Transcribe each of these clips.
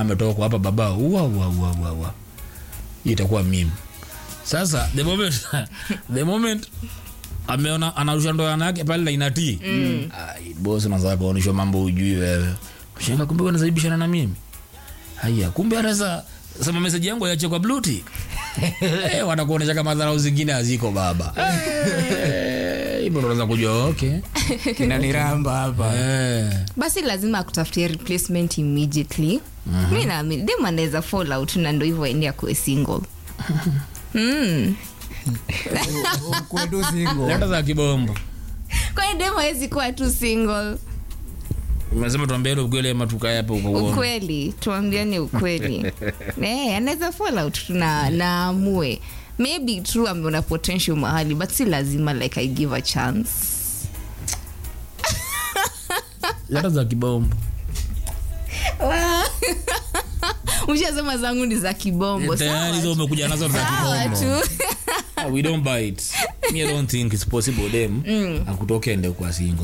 ametoka kwa hapa baba ua ua ua ua ua Hii itakuwa mimi sasa the moment the moment ameona anarusha ndoa yake pale na inatii mm. bosi unataka kuonyeshwa mambo ujui wewe shanga kumbe unazibishana na mimi haya kumbe anaweza sema message yangu iache kwa blue tick eh wanakuonyesha kama dharau zingine haziko baba eh hivyo unaweza kujua okay kinaniramba hapa eh basi lazima akutafutia replacement immediately mi naamini dem anaweza fall out na ndo hivyo aende akuwe single mm. kwetu singo leta za kibombo kwani dem awezi kuwa tu single umesema tuambie ile ukweli ama tukae hapa uko uone ukweli tuambiane ukweli eh, anaweza fall out tu na naamue maybe true ameona potential mahali but si lazima like i give a chance leta za kibombo mshasema zangu ni za kibombo tayari hizo umekuja nazo za sawa kibombo tu Ah, we don't bite me i don't think it's possible dem akutoke ende kwa single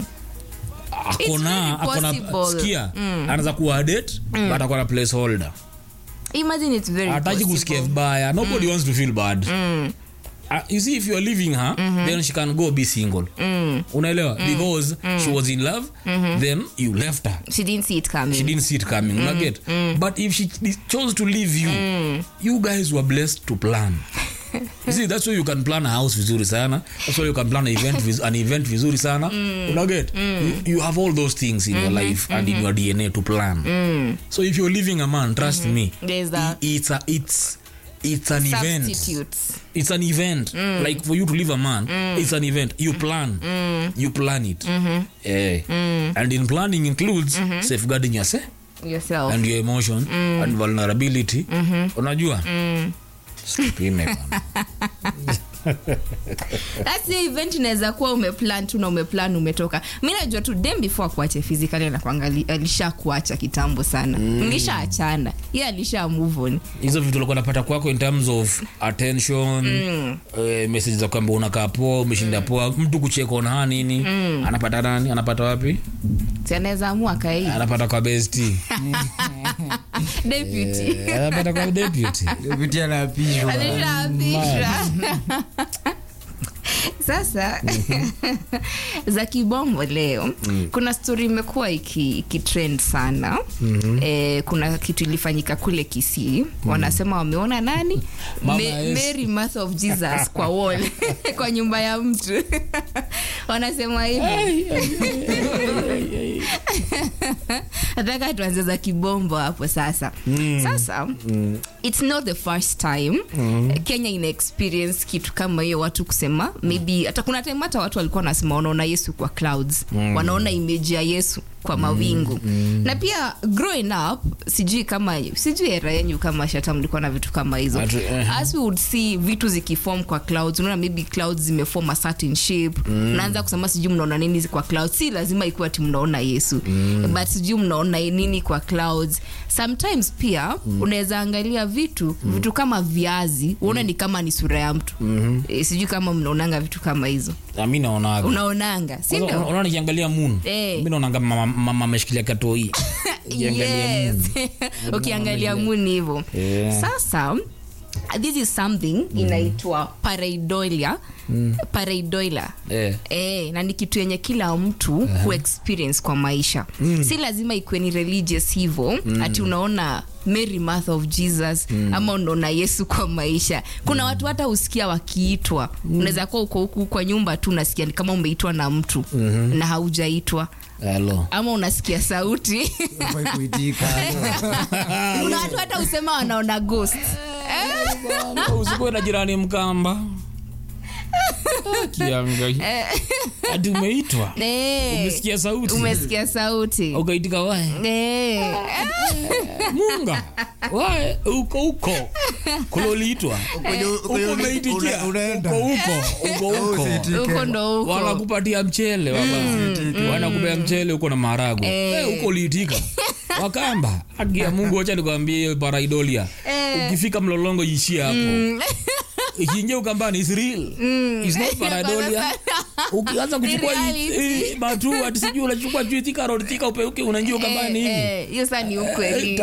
akona It's very akona possible. sikia anaweza kuwa date but akona placeholder imagine it's very hataki possible. kusikia vibaya nobody wants to feel bad Uh, you see if you're leaving her then she can go be single unaelewa because she was in love then you left her she didn't see it coming she didn't see it coming mm. unaget but if she d- chose to leave you you guys were blessed to plan You see that's why you can plan a house vizuri sana that's why you can plan an event, viz- an event vizuri sana unaget you, you have all those things in your life and in your dna to plan so if you're leaving a man trust me There's that. i- it's a, it's it's an event substitutes it's an event like for you to leave a man it's an event you plan you plan it Eh. and in planning includes safeguarding yourself yourself and your emotion and vulnerability unajua Usipime bana. That's the event inaweza kuwa umeplan tu na umeplan umetoka mi najua tu dem before akuache physically anakuangali alisha kuacha kitambo sana mlishaachana ye alisha move on hizo vitu ulikuwa napata kwako in terms of attention eh, message za kwamba unakaa poa umeshinda poa mtu kucheka unahaa nini anapata nani anapata wapi si anaweza amua kai anapata kwa besti deputy anapata kwa deputy pitia napishwa alishaapishwa sasa za kibombo leo kuna stori imekuwa iki- ikitrend sana eh, kuna kitu ilifanyika kule kisii wanasema wameona nani Mama Ma- Yesu. mary mouth of jesus kwa wall kwa nyumba ya mtu wanasema hivi nataka tuanze za kibombo hapo sasa sasa it's not the first time kenya ina experience kitu kama hiyo watu kusema maybe hata kuna time hata watu walikuwa wanasema wanaona yesu kwa clouds wanaona image ya yesu kwa mawingu na pia growing up sijui kama sijui era yenyu kama shata mlikuwa na vitu kama hizo Atu- eh. as we would see vitu zikiform kwa clouds unaona maybe clouds zimeform a certain shape unaanza kusema sijui mnaona nini kwa clouds si lazima ikuwa ati mnaona yesu but sijui mnaona nini kwa clouds sometimes pia unaweza angalia vitu vitu kama viazi uone ni kama ni sura ya mtu e, sijui kama mnaonanga vitu kama hizo Na mi naonaga unaonanga si Kwanza, ndio? unaona nikiangalia moon Eh. mi naonanga mama mama ameshikilia katoi Nikiangalia yes moon. ukiangalia muni hivo Yeah. sasa this is something inaitwa pareidolia pareidolia Eh. Eh, na ni kitu yenye kila mtu uh huexperience kwa maisha si lazima ikuwe ni religious hivo ati unaona mary mouth of jesus ama unaona yesu kwa maisha kuna watu hata husikia wakiitwa unaweza kuwa uko huku kwa nyumba tu unasikia ni kama umeitwa na mtu na haujaitwa Hello. ama unasikia sauti Ufai kuitika kuna watu hata usema wanaona ghost Bwana, usikuwe na jirani mkamba Ah, kiangai ati umeitwa Eh, umesikia sauti umesikia sauti ukaitika wae Eh, munga wae uko huko kuloliitwa huko umeitikia una- unaenda. uko huko uko huko Usitike. huko ndo huko wanakupatia mchele baba wanakupea mchele huko na maharagwe Eh, huko uliitika wakamba haki ya mungu wacha nikwambie hiyo paraidolia ukifika mlolongo ishia hapo ikiingia ukambani is real is not paraidolia ukianza kuchukua reality. eh, matu ati sijui unachukua juu thika road thika upeuke unaingia ukambani hivi Eh, hiyo saa ni ukweli